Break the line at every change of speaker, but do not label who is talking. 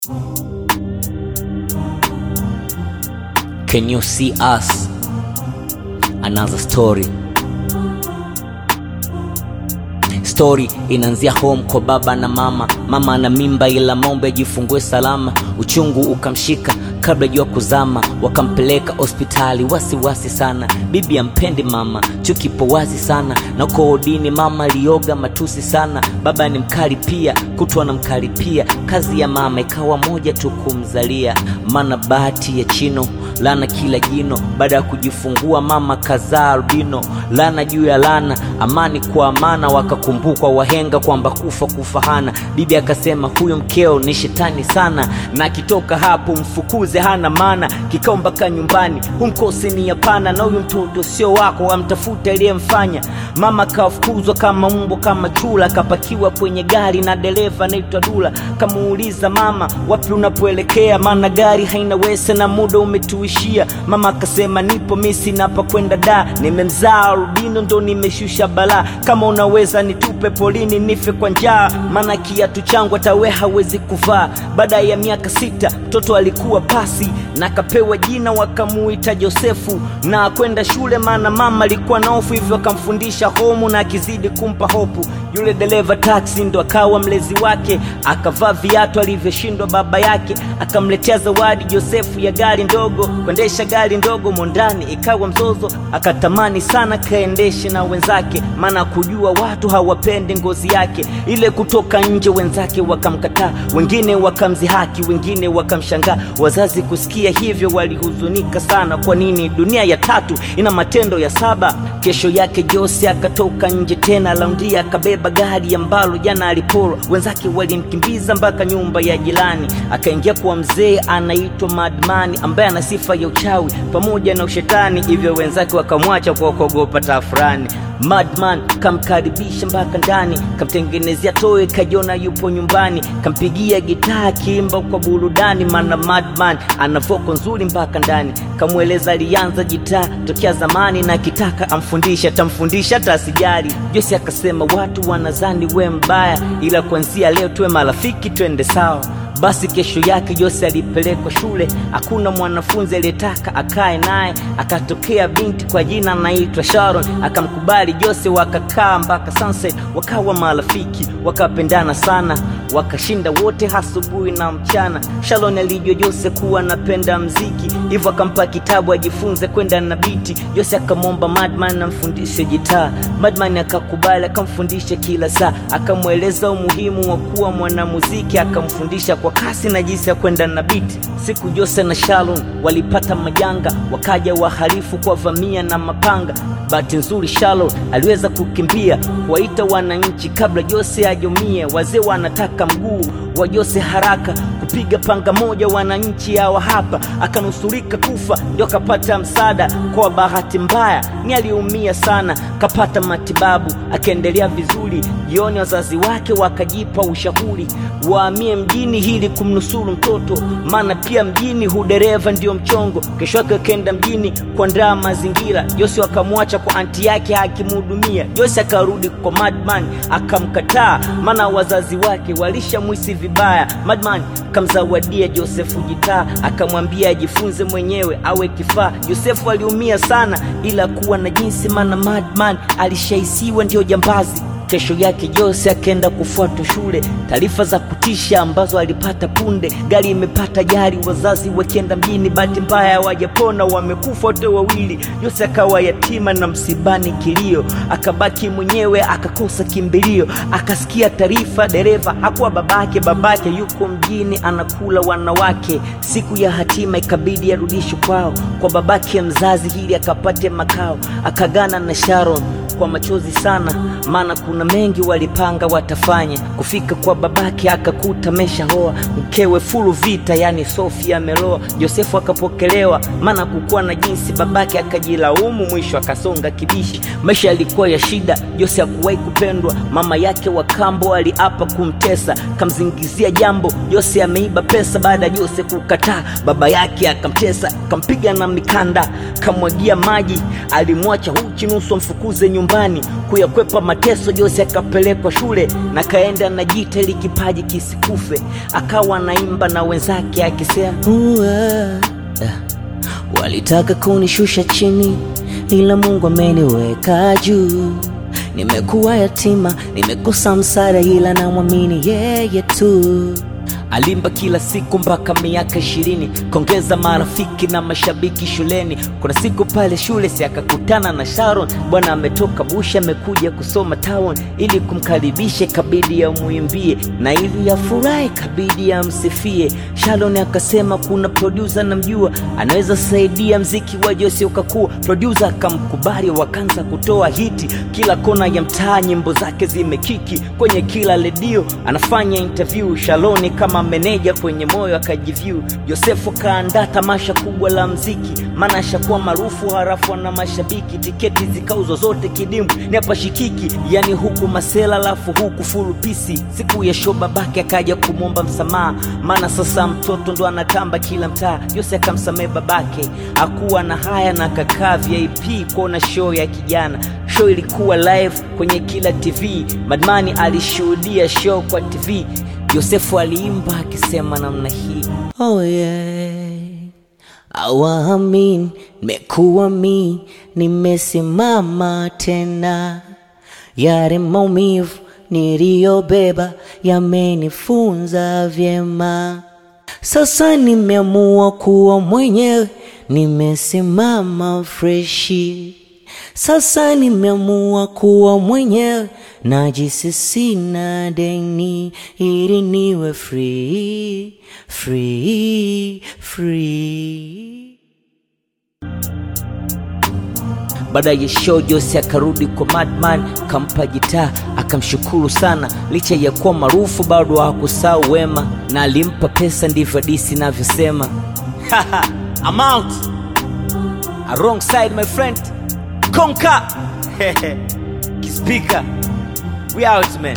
Can you see us? Another story. Story inaanzia home kwa baba na mama. Mama ana mimba ila mombe ajifungue salama. Uchungu ukamshika kabla jua kuzama, wakampeleka hospitali wasiwasi sana. Bibi ampendi mama, chuki ipo wazi sana, na koodini mama alioga matusi sana. Baba ni mkali pia, kutwa na mkali pia. Kazi ya mama ikawa moja tu kumzalia, maana bahati ya chino lana kila jino. Baada ya kujifungua mama kazaa albino, lana juu ya lana, amani kwa amana. Wakakumbukwa wahenga kwamba kufa kufa hana. Bibi akasema huyo mkeo ni shetani sana, na akitoka hapo mfukuze, hana maana. Kikao mpaka nyumbani, humkosi ni hapana, na huyu mtoto sio wako, amtafute aliyemfanya. Mama kafukuzwa kama mbwa kama chula, kapakiwa kwenye gari na dereva anaitwa Dula. Kamuuliza mama, wapi unapoelekea? Maana gari haina wese na muda umetuishia. Mama akasema nipo misi napa kwenda da, nimemzaa albino ndo nimeshusha balaa. Kama unaweza nitupe polini nife kwa njaa, maana kiatu changu hata we hawezi kuvaa. Baada ya miaka sita mtoto alikuwa pasi na akapewa jina wakamuita Josefu na kwenda shule, maana mama alikuwa na hofu, hivyo akamfundisha homu na akizidi kumpa hopu. Yule dereva taksi ndo akawa mlezi wake, akavaa viatu alivyoshindwa baba yake, akamletea zawadi Josefu ya gari ndogo. Kuendesha gari ndogo mondani ikawa mzozo, akatamani sana kaendeshe na wenzake, maana kujua watu hawapendi ngozi yake ile. Kutoka nje wenzake wakamkataa, wengine wakamzihaki, wengine wakamshangaa. Wazazi kusikia hivyo walihuzunika sana. Kwa nini dunia ya tatu ina matendo ya saba? Kesho yake Jose akatoka nje tena laundia, akabeba gari ambalo jana aliporwa. Wenzake walimkimbiza mpaka nyumba ya jirani, akaingia kwa mzee anaitwa Madmani ambaye ana sifa ya uchawi pamoja na ushetani, hivyo wenzake wakamwacha kwa kuogopa tafurani. Madman kamkaribisha mpaka ndani, kamtengenezea toe, kajiona yupo nyumbani, kampigia gitaa akiimba kwa burudani, maana Madman ana voko nzuri mpaka ndani. Kamweleza alianza gitaa tokea zamani na akitaka amfundisha atamfundisha hata asijali. Jose akasema watu wanazani we mbaya, ila kuanzia leo tuwe marafiki, twende sawa. Basi kesho yake Jose alipelekwa shule, hakuna mwanafunzi aliyetaka akae naye. Akatokea binti kwa jina anaitwa Sharon, akamkubali Jose, wakakaa mpaka sunset, wakawa marafiki, wakapendana sana, wakashinda wote asubuhi na mchana. Sharon alijua Jose kuwa anapenda mziki, hivyo akampa kitabu ajifunze kwenda na biti. Jose akamwomba Madman amfundishe gitaa, Madman akakubali, akamfundisha kila saa, akamweleza umuhimu wa kuwa mwanamuziki, akamfundisha kwa kasi na jinsi ya kwenda na biti. Siku Jose na Sharon walipata majanga, wakaja wahalifu kwa vamia na mapanga. Bahati nzuri Sharon aliweza kukimbia kuwaita wananchi kabla Jose ajumie. Wazee wanataka mguu wa Jose haraka, kupiga panga moja, wananchi hawa hapa, akanusurika kufa, ndio akapata msaada. Kwa bahati mbaya ni aliumia sana, kapata matibabu, akaendelea vizuri. Jioni wazazi wake wakajipa ushauri waamie mjini ili kumnusuru mtoto, maana pia mjini hudereva ndio mchongo. Kesho yake akaenda mjini kuandaa mazingira. Jose akamwacha kwa anti yake akimhudumia. Jose akarudi kwa Madman akamkataa, maana wazazi wake walishamwisi vibaya. Madman kamzawadia Josefu gitaa, akamwambia ajifunze mwenyewe awe kifaa. Josefu aliumia sana, ila kuwa na jinsi, maana Madman alishaisiwa ndio jambazi. Kesho yake Jose akaenda kufuata shule, taarifa za kutisha ambazo alipata punde. Gari imepata ajali, wazazi wakienda mjini, bahati mbaya hawajapona, wamekufa wote wawili. Jose akawa yatima na msibani kilio, akabaki mwenyewe, akakosa kimbilio. Akasikia taarifa dereva hakuwa babake, babake yuko mjini anakula wanawake. Siku ya hatima ikabidi arudishwe kwao kwa babake mzazi ili akapate makao. Akagana na Sharon kwa machozi sana, maana kuna mengi walipanga watafanya. Kufika kwa babake akakuta meshaoa mkewe fulu vita, yani Sofia ameloa. Josefu akapokelewa, maana kukuwa na jinsi, babake akajilaumu, mwisho akasonga kibishi. Maisha yalikuwa ya shida, Jose hakuwahi kupendwa. Mama yake wa kambo aliapa kumtesa, kamzingizia jambo Jose ameiba pesa. Baada ya Jose kukataa, baba yake akamtesa, kampiga na mikanda, kamwagia maji, alimwacha uchi nusu amfukuze nyumbani. Kuyakwepa mateso Jose si akapelekwa shule na kaenda na jita ili kipaji kisikufe, akawa naimba na wenzake akisema "Uwa, ah." Walitaka kunishusha chini, ila Mungu ameniweka juu. Nimekuwa yatima, nimekosa msaada, ila namwamini yeye tu. Alimba kila siku mpaka miaka ishirini, kongeza marafiki na mashabiki shuleni. Kuna siku pale shule si akakutana na Sharon, bwana ametoka Busha, amekuja kusoma town. Ili kumkaribisha kabidi amwimbie, na ili afurahi kabidi amsifie. Sharon akasema kuna producer namjua, anaweza saidia mziki wa Jose ukakua. Producer akamkubali, wakaanza kutoa hiti kila kona ya mtaa, nyimbo zake zimekiki kwenye kila redio, anafanya interview. Shaloni kama meneja kwenye moyo akajivyu. Josefu akaandaa tamasha kubwa la mziki, maana ashakuwa maarufu harafu na mashabiki. Tiketi zikauzwa zote kidimbwi, ni hapa shikiki, yani huku masela lafu huku fulu pisi. Siku ya show babake akaja kumwomba msamaha, maana sasa mtoto ndo anatamba kila mtaa. Jose akamsamehe babake, akuwa na haya na akakaa VIP kuona show ya kijana. Show ilikuwa live kwenye kila TV, Madmani alishuhudia show kwa TV. Yosefu aliimba akisema namna hii, oh yeah. Awamin, nimekuwa mi, nimesimama tena. Yale maumivu niliyobeba yamenifunza vyema. Sasa nimeamua kuwa mwenyewe, nimesimama freshi. Sasa nimeamua kuwa mwenyewe, najisi sina deni, ili niwe free, free, free. Baada ya show Jose akarudi kwa Madman, kampa gitaa akamshukuru sana. Licha ya kuwa maarufu bado hakusahau wema, na alimpa pesa, ndivyo hadisi inavyosema. I'm out alongside my friend Konka Kispika, we out man.